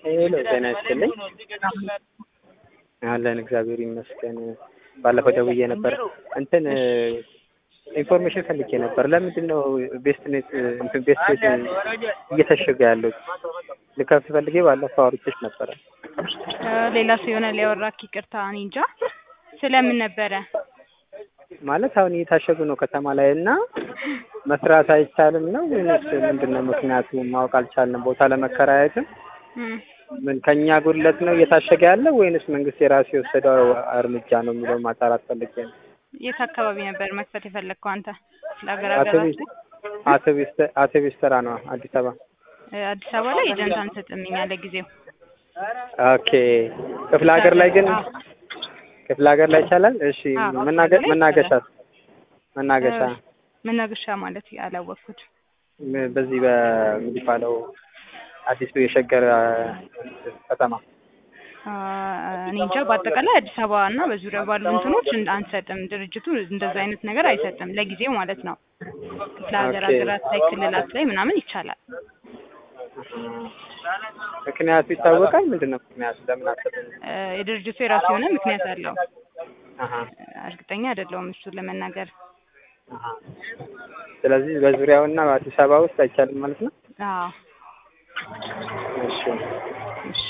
ሄሎ ጤና ይስጥልኝ። አለን እግዚአብሔር ይመስገን። ባለፈው ደውዬ ነበር እንትን ኢንፎርሜሽን ፈልጌ ነበር። ለምንድን ነው ቤስት ኔት እንትን ቤስት ኔት እየተሸገ ያለው? ልከፍት ፈልጌ ባለፈው አውርቼሽ ነበረ። ሌላ ሰው ይሆናል ያወራክ። ይቅርታ እኔ እንጃ። ስለምን ነበረ? ማለት አሁን እየታሸጉ ነው ከተማ ላይ እና መስራት አይቻልም ነው ወይስ ምንድን ነው ምክንያቱ? ማወቅ አልቻልንም። ቦታ ለመከራየትም እም፣ ምን ከኛ ጉድለት ነው እየታሸገ ያለው ወይንስ መንግስት የራሱ የወሰደው እርምጃ ነው የሚለው ማጣራት ፈልጌ ነው። የት አካባቢ ነበር መክፈት የፈለግከው አንተ? ለሀገር ሀገራት አውቶቢስ አውቶቢስ አውቶቢስ ተራ ነው አዲስ አበባ። አዲስ አበባ ላይ ኤጀንት አንሰጥም እኛ ለጊዜው። ኦኬ ክፍለ ሀገር ላይ ግን አዎ። ክፍለ ሀገር ላይ ይቻላል። እሺ አዎ፣ መናገ ክፍለ ሀገር ላይ መናገሻ መናገሻ መናገሻ ማለት ያላወቅኩት ም- በዚህ በሚባለው አዲሱ የሸገር አ፣ ከተማ አ፣ እኔ እንጃ። በአጠቃላይ አዲስ አበባ እና በዙሪያው ባሉ እንትኖች እንደ አንሰጥም። ድርጅቱ እንደዛ አይነት ነገር አይሰጥም ለጊዜው ማለት ነው። ክፍለ ሀገር ኦኬ። ሀገራት ላይ ክልላት ላይ ምናምን ይቻላል። ምክንያቱ ይታወቃል። ምንድን ነው ምክንያቱ? ለምን አሰብን? እ፣ የድርጅቱ የራሱ የሆነ ምክንያት አለው። አሀ እርግጠኛ አይደለሁም እሱን ለመናገር። አሀ። ስለዚህ በዙሪያውና በአዲስ አበባ ውስጥ አይቻልም ማለት ነው። አዎ እሺ